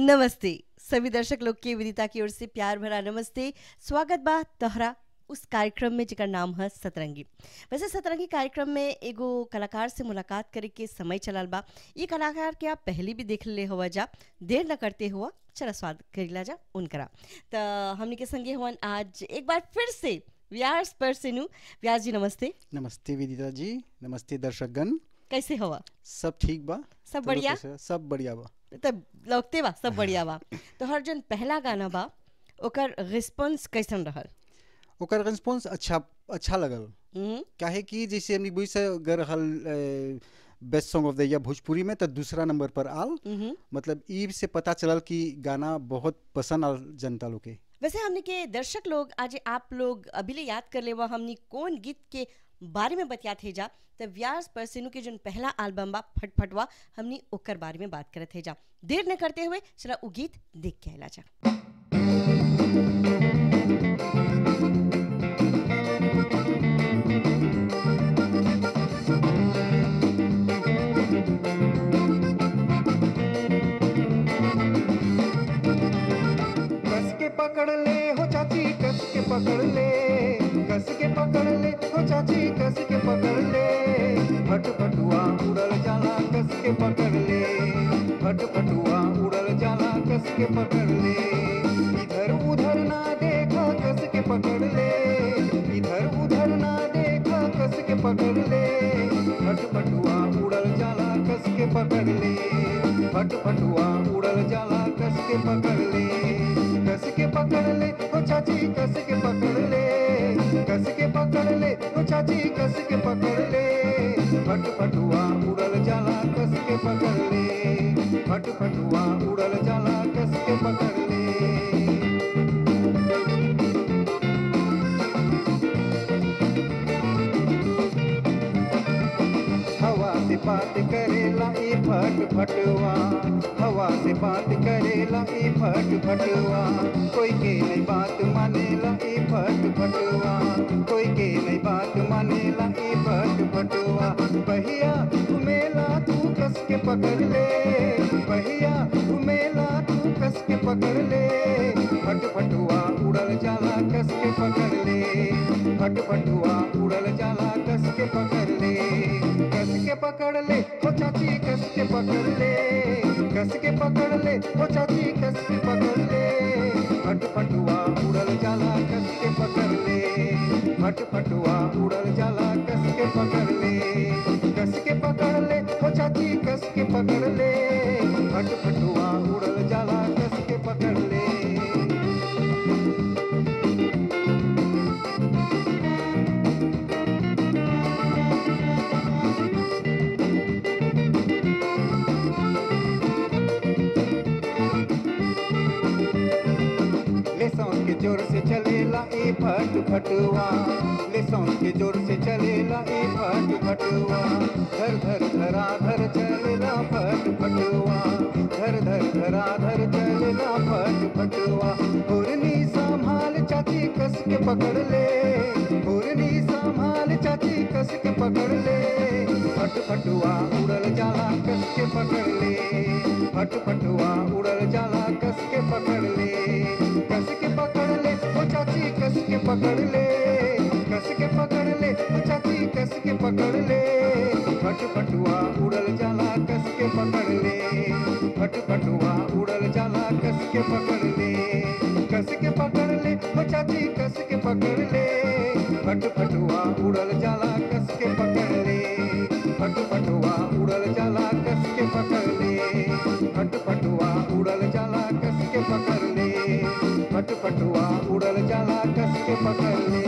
नमस्ते सभी दर्शक लोग के विदिता की ओर से प्यार भरा नमस्ते स्वागत बा तोहरा उस कार्यक्रम में जेकर नाम है सतरंगी वैसे सतरंगी कार्यक्रम में एगो कलाकार से मुलाकात करे के समय चलल बा ये कलाकार के आप पहले भी देख ले हुआ जा देर न करते हुआ चला स्वागत करीला जा उनकरा तो हमने के संगे हुआ आज एक बार फिर से व्यास पर से नु व्यास जी नमस्ते नमस्ते विदिता जी नमस्ते दर्शकगण कैसे हुआ सब ठीक बा सब तोरो बढ़िया कैसे बा? सब बढ़िया बा तब लौकते बा सब बढ़िया बा तो हर जन पहला गाना बा ओकर रिस्पॉन्स कैसन रहल ओकर रिस्पॉन्स अच्छा अच्छा लगल हम्म, काहे कि जैसे हमनी बुझ से अगर हल best song of the year Bhojpuri में तो दूसरा नंबर पर आल हम्म। मतलब ई से पता चलल कि गाना बहुत पसंद आल जनता लोग के वैसे हमने के दर्शक लोग आज आप लोग अभी ले याद कर लेवा हमने कौन गीत के बारे में बतिया थे जा तो व्यास परसेनु के जो पहला एल्बम बा फटफटवा हमने ओकर बारे में बात करत थे जा देर न करते हुए चला उ गीत देख के आला जा कस के पकड़ ले हो चाची कस के पकड़ ले कस के पकड़ ले हो चाची कस के पकड़ ले फट फटुआ उड़ल जाला कस के पकड़ ले फट फटुआ उड़ल जाला कस के पकड़ ले इधर उधर ना देखा कस के पकड़ ले इधर उधर ना देखा कस के पकड़ ले फट फटुआ उड़ल जाला कस के पकड़ ले फट फटुआ उड़ल जाला कस के पकड़ ले कस के पकड़ ले ओ चाची कस के पकड़ ले कस के पकड़ ले ओ चाची कस के पकड़ ले फट फटुआ उड़ल जाला कस के पकड़ ले फट फटुआ उड़ल जाला कस के पकड़ ले हवा से बात करेला ई फट फटवा हवा से बात करेला ई फट फटवा कोई के नहीं बात मानेला ई फट फटवा कोई के नहीं बात मानेला ई फट फटवा बहिया घुमेला तू कस के पकड़ ले बहिया घुमेला तू कस के पकड़ ले फट फटुआ उड़ल जाला कस के पकड़ ले फट फटुआ उड़ल जाला कस के पकड़ ले कस के पकड़ ले हो चाची कस के पकड़ ले कस के पकड़ ले हो चाची कस के पकड़ ले फट फटुआ उड़ल जाला कस के पकड़ ले फट फटुआ उड़ल जाला कस के पकड़ ले कस के पकड़ ले हो चाची कस के पकड़ ले फट फटुआ उड़ल जाला कस के पकड़ ले ले सांस के जोर से चलेला ए फट फटुआ ले सांस के जोर से चलेला ए फट फटुआ धर धर धरा धर चलेला फट फटुआ धर धर धरा धर चलेला फट फटुआ हुरनी संभाल चाची कस के पकड़ ले हुरनी संभाल चाची कस के पकड़ ले फट फटुआ उड़ल जाला कस के पकड़ ले फट फटुआ उड़ल जाला कस के पकड़ ले कस के पकड़ ले ओ चाची कस के पकड़ ले कस के पकड़ ले ओ चाची कस के पकड़ ले फट फटुआ उड़ल जाला कस के पकड़ ले फट फटुआ उड़ल जाला कस के पकड़ ले कस के पकड़ ले ओ चाची कस के पकड़ ले फट फटुआ उड़ल जाला कस के पकड़ ले फट फटुआ उड़ल जाला कस के पकड़ ले फट फटुआ उड़ल जाला कस के पकड़ ले फट फटुआ उड़ल जाला कस के पकड़ ले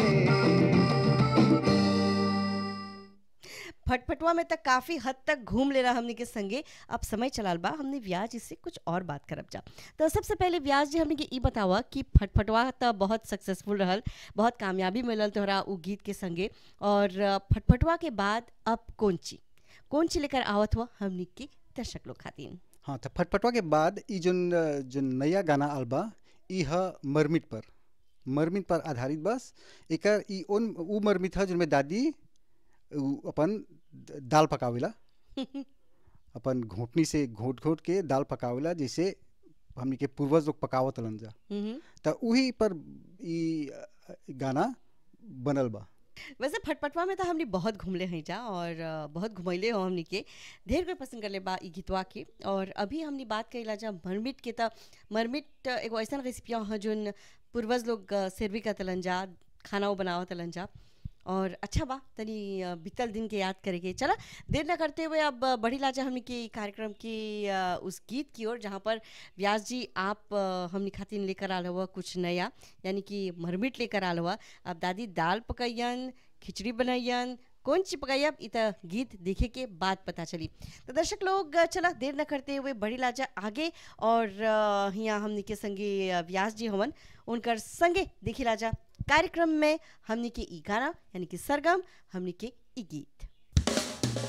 फटफटवा में तक काफ़ी हद तक घूम ले रहा हमने के संगे अब समय चलाल बा हमने व्याज इससे कुछ और बात करब जा तो सबसे पहले व्याज जी हमने के ई बतावा कि फटफटवा तो बहुत सक्सेसफुल रहल बहुत कामयाबी मिलल तोहरा उ गीत के संगे और अ, फटफटवा के बाद अब कौन ची कौन ची लेकर आवत हुआ हमने के दर्शक लोग खातिर हाँ तो फटफटवा के बाद ई जोन जो नया गाना आल बा ई ह मरमिट पर मरमिट पर आधारित बस एकर ई उन उ मरमिट ह जोन में दादी उ अपन द- दाल पकावेला अपन घोटनी से घोट घोट के दाल पकावेला जैसे हमनी के पूर्वज लोग पकावत रहलन जा हम्म त उही पर ई अ, गाना बनल बा वैसे फटफटवा में तो हमने बहुत घूमले हैं जा और अ, बहुत घुमैले हो हमनी के ढेर कोई पसंद करले बा ई गीतवा के और अभी हमने बात कइला जा मरमिट के त मरमिट अ, एगो ऐसा रेसिपिया ह जोन पूर्वज लोग अ, सेरवी करतलन जा खाना वो बनावत तलन जा और अच्छा बा तनी अ, बीतल दिन के याद करे के चला देर न करते हुए अब अ, बढ़ी लाजा हमनी के कार्यक्रम की अ, उस गीत की ओर जहाँ पर व्यास जी आप अ, हमनी खातिर लेकर आल हुआ कुछ नया यानी कि मरमिट लेकर आल हुआ अब दादी दाल पकैयन खिचड़ी बनैयन कौन चीज पकाइब इ त गीत देखे के बाद पता चली तो दर्शक लोग अ, चला देर न करते हुए बड़ी लाजा आगे और अ, हियां हमनी के संगे अ, व्यास जी हवन उनकर संगे देखी लाजा कार्यक्रम में हमनी के ई गाना यानी कि सरगम हमनी के ई गीत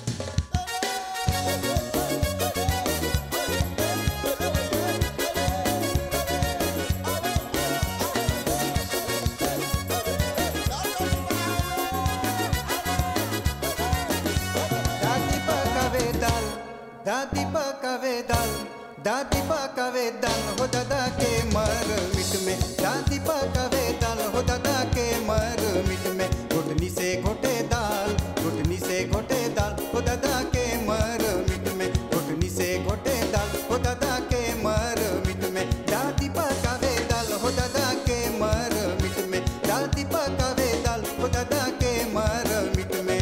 दादी पकावे दाल दादी पकावे दाल दादी पकावे दाल हो दादा के मर मिट में दादी पकावे दाल हो दादा के मर मिट में घुटनी से घोटे दाल घुटनी से घोटे दाल हो दादा के मर मिट में घुटनी से घोटे दाल हो दादा के मर मिट में दादी पकावे दाल हो दादा के मर मिट में दादी पकावे दाल हो दादा के मर मिट में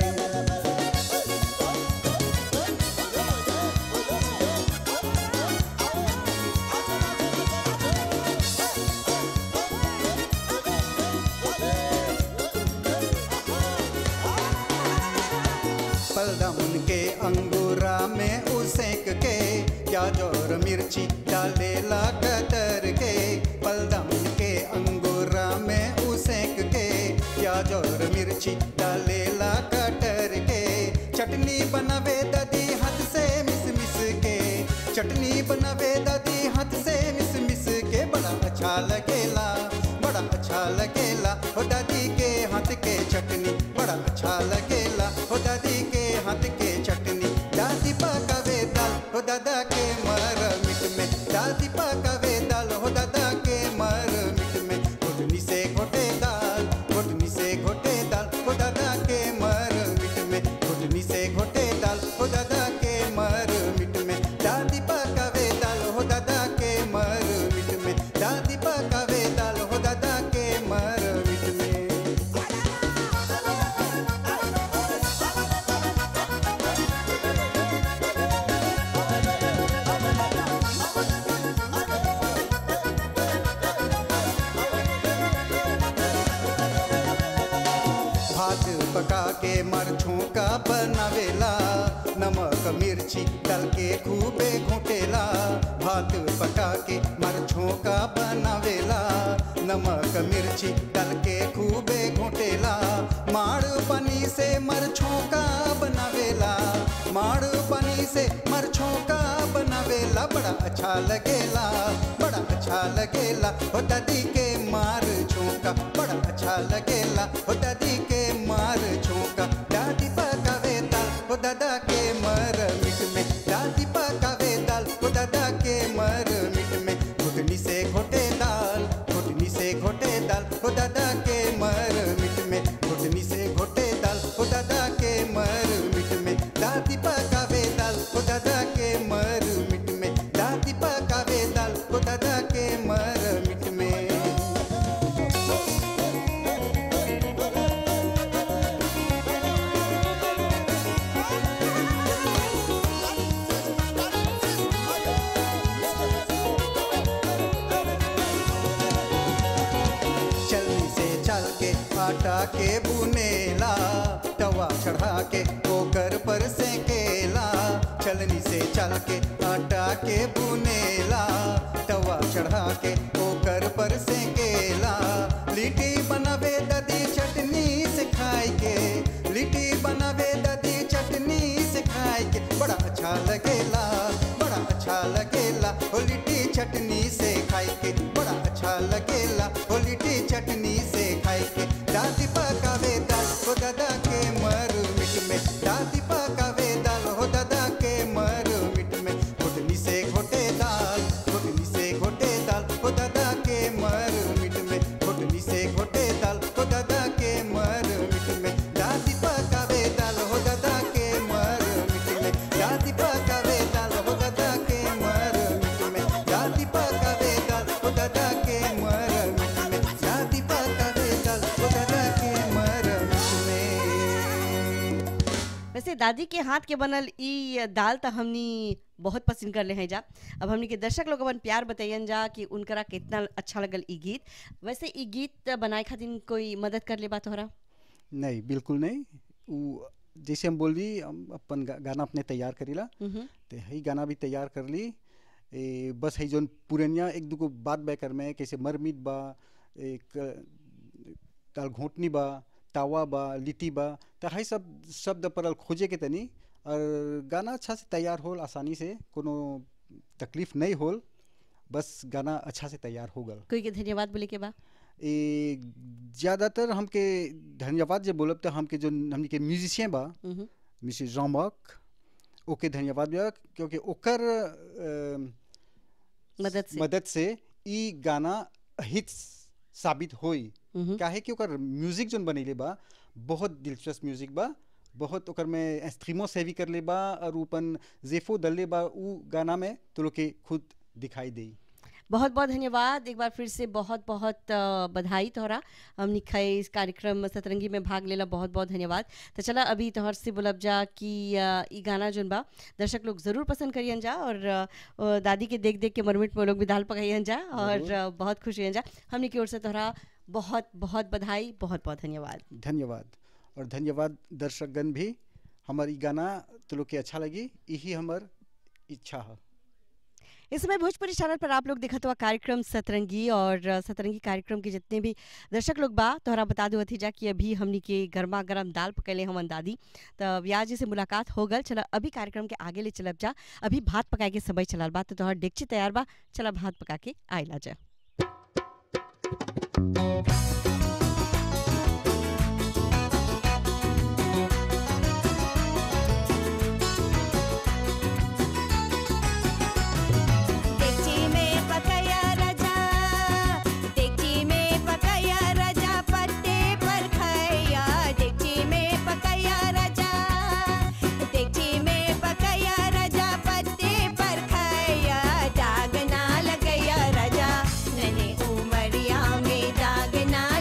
पलदम के अंगूरा में उसेक के प्याज और मिर्ची डालेला कतर के पलदम के अंगूरा में उसेक के प्याज और मिर्ची डालेला कटर के चटनी बनावे दादी हाथ से मिस मिस के चटनी बनावे दादी हाथ से मिस मिस के बड़ा अच्छा लगेला बड़ा अच्छा लगेला हो दादी के हाथ के चटनी बड़ा अच्छा लगेला हो दादी के हाथ के चटनी दादी पकावे दाल हो दादा के मर मिट में दादी पकावे दाल हो दादा के मर मिट में घुटनी से घोटे दाल घुटनी से घोटे दाल हो दादा के मर मिट में घुटनी से घोटे दाल हो दादा के मर मिट में दादी पकावे दाल हो दादा के मर मिट में दादी पकावे दाल हो दादा के मर मिट में भात पका के मरछों का बनावेला नमक मिर्ची डाल के खूबे घोटेला भात पका के मरछों का बनावेला नमक मिर्ची डाल के खूबे घोटेला माड़ पानी से मरछों का बनावेला माड़ पानी से मरछों का बनावेला बड़ा अच्छा लगेला बड़ा अच्छा लगेला हो दादी के मार छोंका बड़ा अच्छा लगेला हो दादी के मार छोंका दादी पकावे दाल हो दादा के मर मिट में दादी पकावे दाल हो दादा के मर मिट में घुटनी से घोटे दाल घुटनी से घोटे दाल हो दादा के मर मिट में घुटनी से घोटे दाल हो दादा के मर मिट में दादी पकावे दाल हो दादा के मर मिट में दादी पकावे दाल हो दादा के मर मिट में चलनी से चल के आटा के बुनेला तवा चढ़ा के ओकर पर सेकेला चलनी से चल के आटा के बुनेला तवा चढ़ा के ओकर पर सेकेला लिट्टी बनावे दादी चटनी से खाए के लिट्टी बनावे दादी चटनी से खाए के बड़ा अच्छा लगेला बड़ा अच्छा लगेला हो लिट्टी चटनी से खाए के बड़ा अच्छा लगेला हो लिट्टी चटनी से खाए के दादी पकावे दाल हो दादा के मर मिट में दादी पकावे दाल हो दादा के मर मिट में घुटनी से घोटे दाल घुटनी से दादी के हाथ के बनल ई दाल त हमनी बहुत पसंद कर ले हैं जा अब हमनी के दर्शक लोग अपन प्यार बताइयन जा कि उनकरा कितना अच्छा लगल ई गीत वैसे ई गीत बनाए खातिर कोई मदद कर ले बा तोहरा नहीं बिल्कुल नहीं उ जैसे हम बोल दी हम अपन गा- गाना अपने तैयार करीला मम्म, तो हई गाना भी तैयार कर ली ए, बस हई जोन पुरनिया एक दूगो बात बैकर में कैसे मरमिट बा एक दाल घोटनी बा तावा बा लिट्टी बा तो हई सब शब्द परल खोजे के तनी और गाना अच्छा से तैयार होल आसानी से कोनो तकलीफ नहीं होल बस गाना अच्छा से तैयार हो गल कोई के धन्यवाद बोले के बा ए ज़्यादातर हमके धन्यवाद जे बोलब तो हमके जो हमनी के म्यूजिशियन बा मम्म, मिसेस जॉमक ओके धन्यवाद भैया क्योंकि ओकर अ, मदद से मदद से ई गाना हिट साबित होई मम्म, काहे कि ओकर म्यूजिक जोन बनैले बा बहुत दिलचस्प म्यूजिक बा बहुत ओकर में इंस्ट्रूमेंट से भी कर ले बा और ऊपन जेफो डलले बा उ गाना में तो लोग के खुद दिखाई देई बहुत बहुत धन्यवाद एक बार फिर से बहुत बहुत अ, बधाई तोहरा हमनी खाए इस कार्यक्रम सतरंगी में भाग लेला बहुत बहुत धन्यवाद तो चला अभी तोहर से बोलब जा कि अ, ई गाना जोन बा दर्शक लोग जरूर पसंद करियन जा और अ, अ, दादी के देख देख के मरमिट में लोग भी दाल पकाइयन जा और जरूर। अ, बहुत खुश होइयन जा हमनी की ओर से तोहरा बहुत बहुत बधाई बहुत बहुत धन्यवाद धन्यवाद और धन्यवाद दर्शकगण भी हमार ई गाना तो लोग के अच्छा लगी यही हमर इच्छा है इस समय भोजपुरी चैनल पर आप लोग देखत हुआ कार्यक्रम सतरंगी और अ, सतरंगी कार्यक्रम के जितने भी दर्शक लोग बा तोहरा बता दो अथी जा कि अभी हमनी के गर्मा गर्म दाल पकैले हमन दादी तो ब्याह जी से मुलाकात हो गल चला अभी कार्यक्रम के आगे ले चलब जा अभी भात पकाए के समय चलल बा तो तोहर डेगची तैयार बा चला भात पका के आइला जा देखची में पकाया राजा देखची में पकाया राजा पत्ते पर खाया देखची में पकाया राजा देखची में पकाया राजा पत्ते पर खाया दाग ना लगया राजा नने उमरिया में दाग ना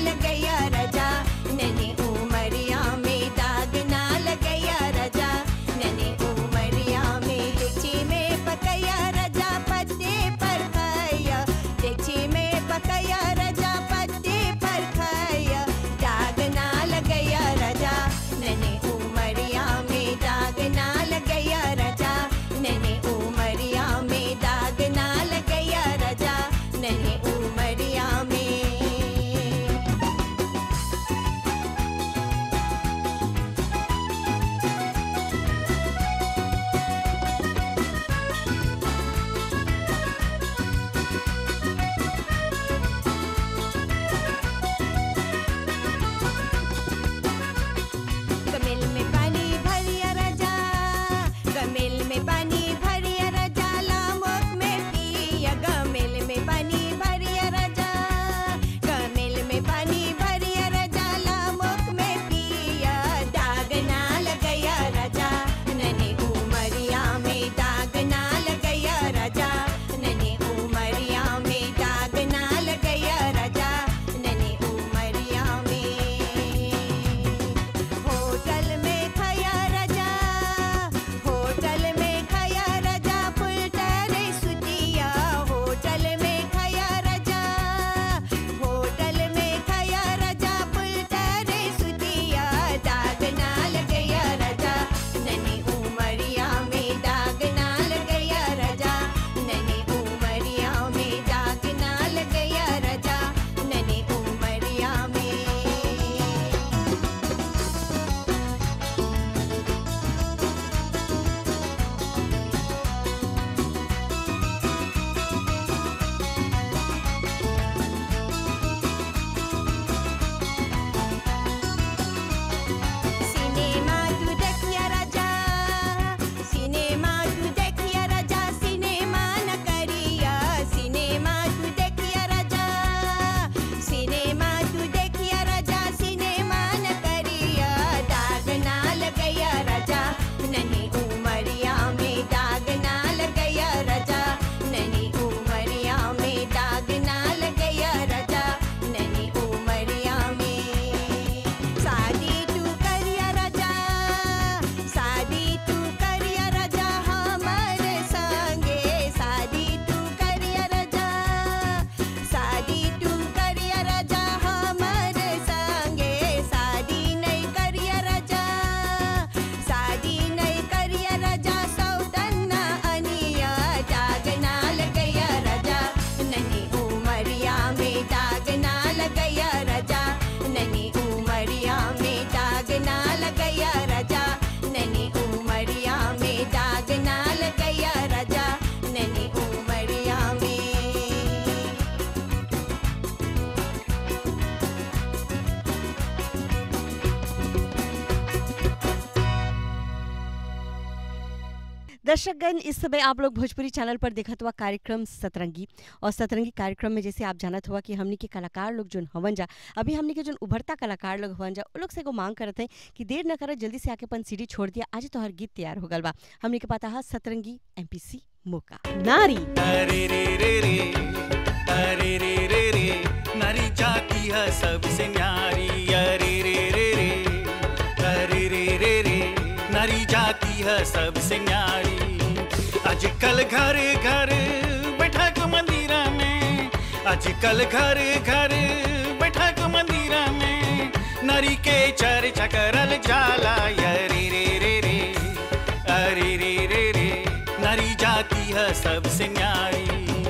दर्शकगण इस समय आप लोग भोजपुरी चैनल पर देखत हुआ कार्यक्रम सतरंगी और सतरंगी कार्यक्रम में जैसे आप जानत हुआ कि हमनी के कलाकार लोग जो हवन जा अभी हमनी के जो उभरता कलाकार लोग हवन जा वो लोग से एगो मांग करत हैं कि देर न करत जल्दी से आके अपन सीडी छोड़ दिया आज तो हर गीत तैयार हो गल बा हमनी के पता है सतरंगी एमपीसी मौका नारी अरे रे रे रे अरे रे रे रे नारी जाती है सबसे न्यारी अरे रे रे रे अरे रे रे रे नारी जाती है सबसे न्यारी आजकल घर घर बैठक मंदिर में आजकल घर घर बैठक मंदिर में नारी के चर्चा करल जाला अरे रे रे रे अरे रे रे रे नारी जाती है सबसे न्यारी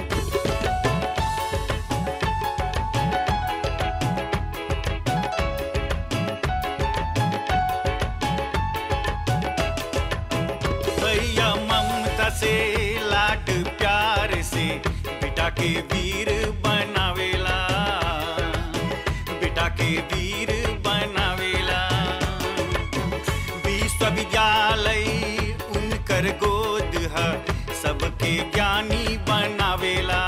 भैया ममता से लाड प्यार से बेटा के वीर बनावेला बेटा के वीर बनावेला विश्वविद्यालय उनकर गोद है सबके ज्ञानी बनावेला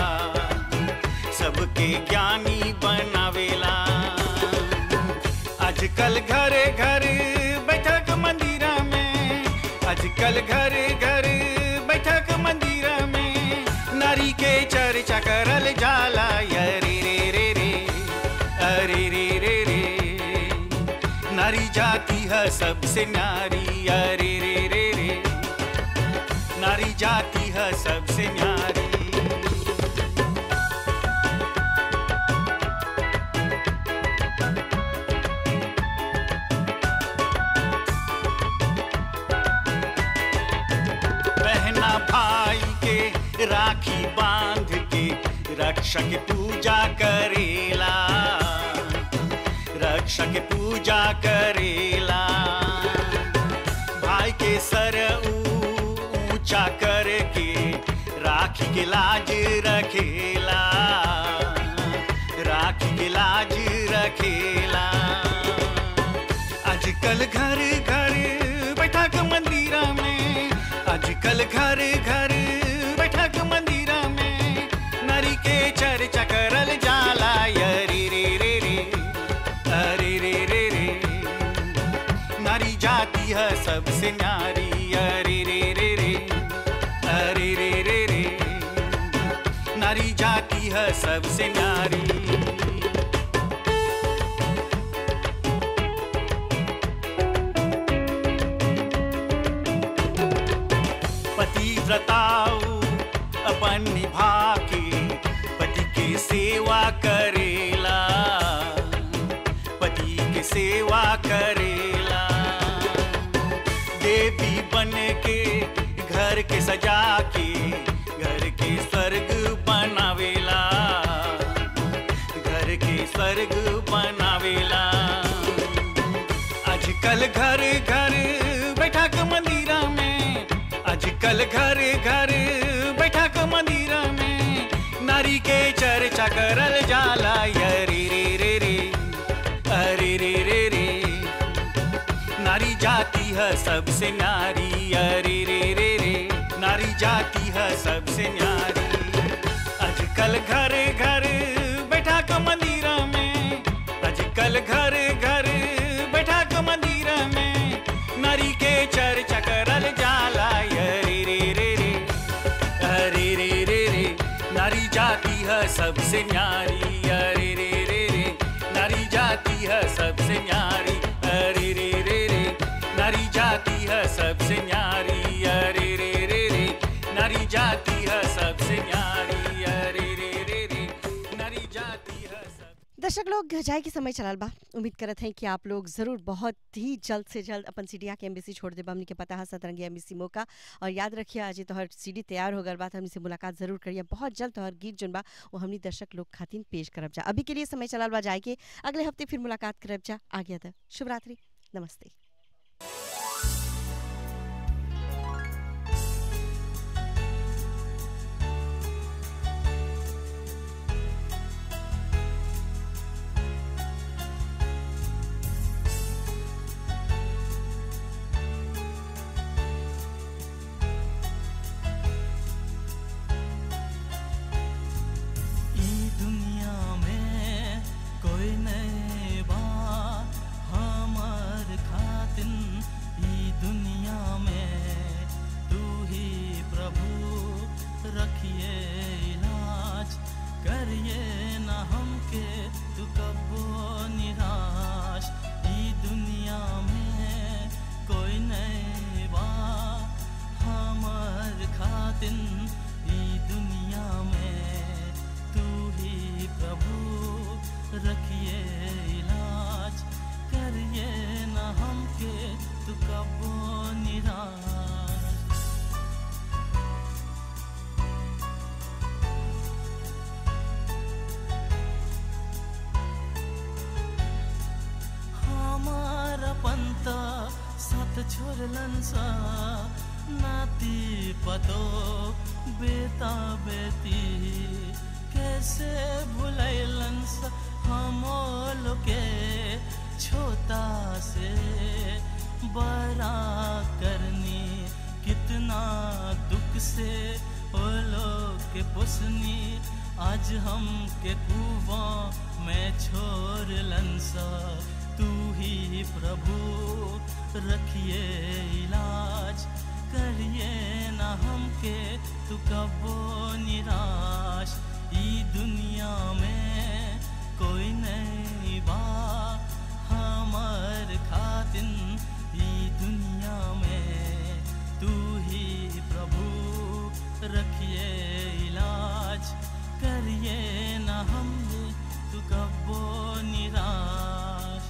सबके ज्ञानी बनावेला आजकल घर घर बैठक मंदिर में आजकल घर घर बैठक मंदिर में नारी के चर्चा करल जाला अरे रे रे रे अरे रे रे रे नारी जाती है सबसे नारी अरे रे रे रे नारी जाती है सबसे न्यारी बहना भाई के राखी बांध के रक्षक पूजा करेला रक्षक पूजा करेला भाई के सर ऊ- ऊंचा करके राखी के लाज रखेला राखी के लाज रखेला आजकल घर घर बैठक मंदिर में आजकल घर घर बैठक मंदिर में नारी के चर्चा करल जाला अरे रे रे रे अरे रे रे रे नारी जाती है सबसे न्यारी अरे रे रे रे अरे रे रे रे नारी जाती है सबसे न्यारी पतिव्रताऊ अपन निभा के पति के सेवा करेला पति के सेवा करेला देवी बन के घर के सजा के घर के स्वर्ग बनावेला घर के स्वर्ग बनावेला आजकल घर घर बैठक मंदिर में आजकल घर घर बैठक मंदिर में नारी के चर्चा करल जाला अरे रे रे रे अरे रे रे रे नारी जाती है सबसे नारी अरे रे रे रे नारी जाती है सबसे न्यारी आजकल घर घर बैठक मंदिर में आजकल घर घर बैठक मंदिर में नारी के चर्चा करल जाला अरे रे रे रे अरे रे रे रे नारी जाती है सबसे न्यारी अरे रे रे रे नारी जाती है सबसे न्यारी अरे रे रे रे नारी जाती है सबसे न्यारी अरे रे रे रे नारी जाती है सबसे न्यारी अरे रे रे रे नारी जाती है सब दर्शक लोग जाए के समय चलल बा उम्मीद करत हैं कि आप लोग जरूर बहुत ही जल्द से जल्द अपन सीडिया के एम्बेसी छोड़ देबा हमनी के पता है सतरंगी एम्बेसी मौका और याद रखिए आज तो हर सीडी तैयार हो गल बा त हमनी से मुलाकात जरूर करिए बहुत जल्द तोहर गीत जोन बा वो हमनी दर्शक लोग खातिन पेश करब जा अभी के लिए समय चलल बा जाए के अगले हफ्ते फिर मुलाकात करब जा आ गया था शुभ रात्रि नमस्ते पतो बेटा बेटी कैसे भुलैलन स हमो लोके छोटा से बड़ा करनी कितना दुख से ओ लोग के पुसनी आज हम के कुआ में छोड़ लंसा तू ही प्रभु रखिए इलाज करिए ना हमके तू कबो निराश ई दुनिया में कोई नहीं बा हमर खातिन ई दुनिया में तू ही प्रभु रखिए इलाज करिए ना हमने तू कबो निराश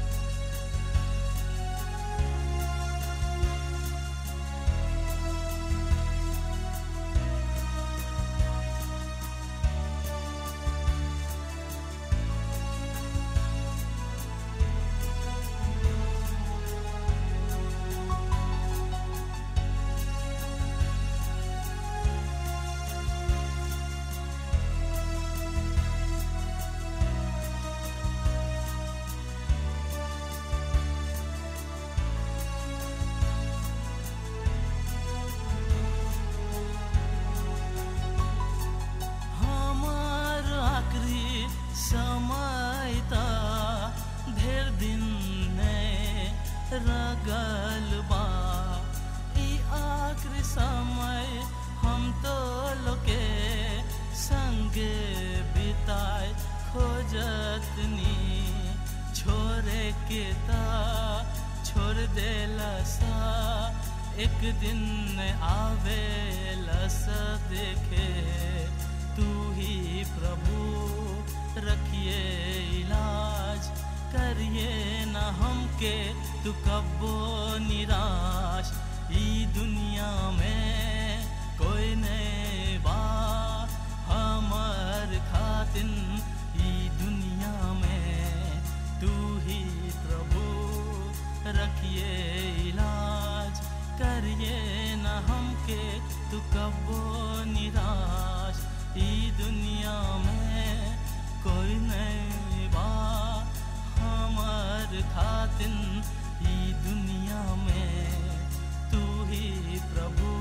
हमार आखिरी समय ता ढेर दिन ने रगल बा ई आखिरी समय हम तो लोके संगे बिताए खोजतनी छोरे के ता छोड़ देला सा एक दिन आवे लस देखे तू ही प्रभु रखिए इलाज करिए ना हमके तू कबो निराश ई दुनिया में कोई नहीं बा हमर खातिन ई दुनिया में तू ही प्रभु रखिए इलाज करिए ना हमके तू कबो निराश ई दुनिया में कोई नहीं बा हमार खातिन ई दुनिया में तू ही प्रभु